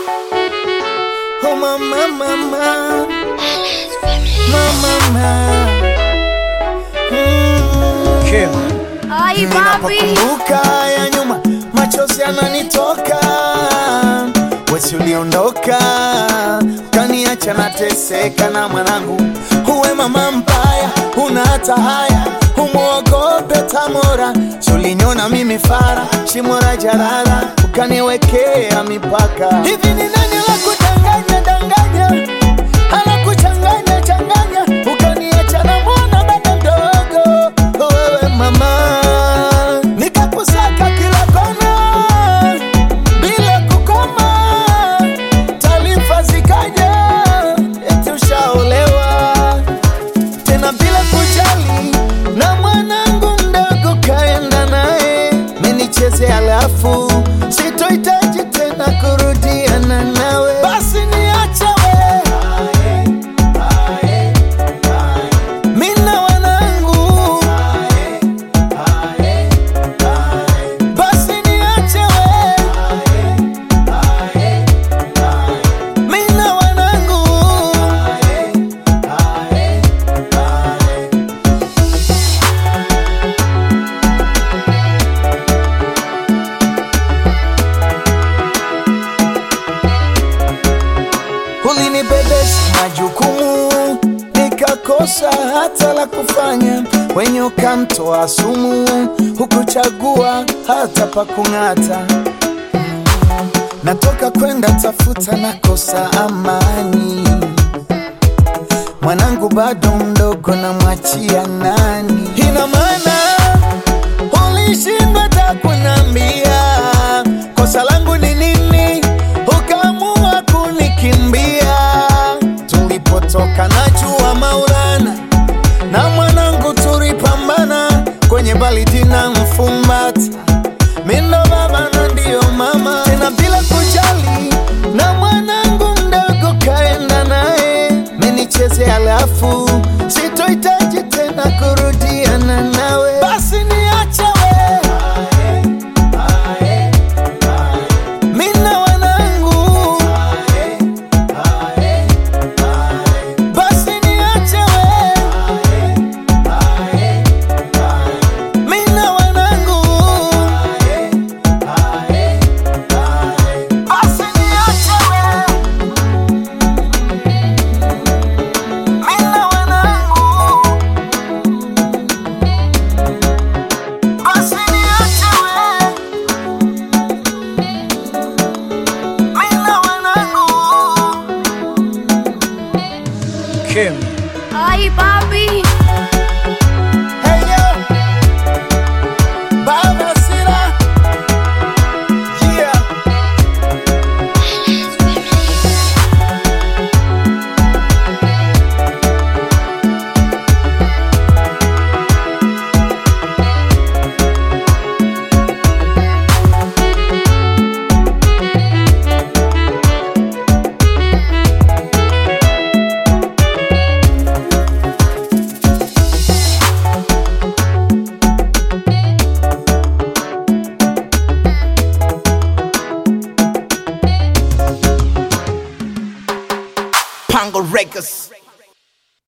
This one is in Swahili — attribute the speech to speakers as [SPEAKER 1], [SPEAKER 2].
[SPEAKER 1] Oh mama mama mama mm.
[SPEAKER 2] Kim.
[SPEAKER 3] Ay, papi.
[SPEAKER 1] Ninapokumbuka ya nyuma machozi yananitoka, wesi uliondoka ukaniacha nateseka na mwanangu. Uwe mama mbaya, una hata haya, umwogope Tamora. Suliniona mimi fara, shimora jarara, ukaniwekea mipaka. Hivi ni nani la kudanganya danganya, anakuchanganya changanya, ukaniacha na mwana bado mdogo. Wewe mama, nikakusaka kila kona bila kukoma, taarifa zikaja eti ushaolewa tena bila kujali, na mwanangu mdogo kaenda naye menicheze, alafu sitohitaji tena kurudiana nawe, basi niache we mina wanangu, basi niache we mina wanangu ulinibebesha majukumu nikakosa hata la kufanya, wenye ukamtoa sumu, hukuchagua hata pa kung'ata. Natoka kwenda tafuta, nakosa amani, mwanangu bado mdogo, namwachia nani? Ina maana ulishindwa hata kunambia kosa langu ni nini, ukaamua kunikimbia. Tulipotoka najua Maulana na mwanangu tulipambana kwenye baridi na mfumbata, mindo baba na ndio mama, tena bila kujali, na mwanangu mdogo kaenda naye menicheze, alafu sitohitaji tena kurudiana nawe, basi niache we mina wanangu, basi niache we mina wanangu, basi niache we mina wanangu, basi niache we mina wanangu.
[SPEAKER 2] Kim.
[SPEAKER 3] Ay, papi.